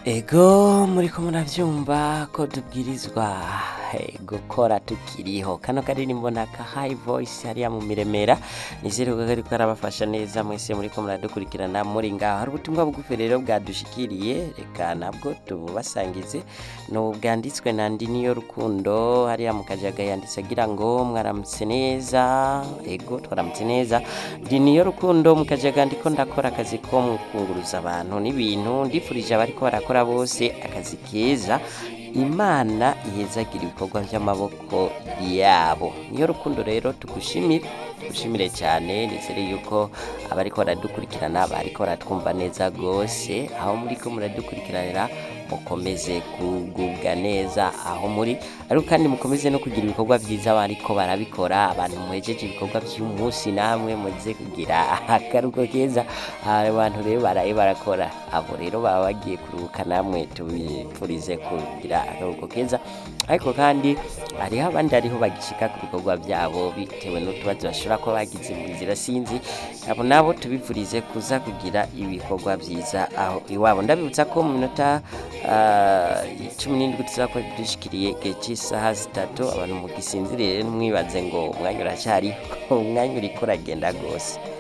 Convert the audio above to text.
ego muriko muravyumva ko tubwirizwa eh, gukora tukiriho kano karirimbo naka high voice hariya mu miremera nizere ko kariko karabafasha neza mwese muriko muradukurikirana muri ngaho hari ubutumwa bugufi rero bwadushikiriye reka nabwo tububasangize no bwanditswe na ndi niyo rukundo hariya mu kajaga yanditse agira ngo mwaramutse neza ego twaramutse neza ndi niyo rukundo mu kajaga ndiko ndakora akazi ko mu kunguruza abantu n'ibintu ndifurije abariko barakora bose akazi keza imana ihezagira ibikorwa by'amaboko yabo niyo rukundo rero tugushimire tugushimire cyane nizere yuko abariko baradukurikirana bariko baratwumva neza gose aho muriko muradukurikiranira mukomeze kugubwa neza aho muri ariko kandi mukomeze no kugira ibikorwa byiza bariko barabikora abantu muhejeje ibikorwa by'umunsi namwe muze kugira akaruko keza abantu rero baraye barakora abo rero baba bagiye kuruhuka namwe tubifurize kugira akaruko keza ariko kandi hariho abandi hariho bagishika ku bikorwa byabo bitewe n'utubazo bashobora kuba bagize mu nzira sinzi abo nabo tubifurize kuza kugira ibikorwa byiza aho iwabo ndabibutsa ko mu minota ah, cumi n'indwi tuzakora dushikiriye igihe cy'isaha zitatu abantu mugisinzirire ntimwibaze ngo umwanya uracyariho umwanya uriko uragenda rwose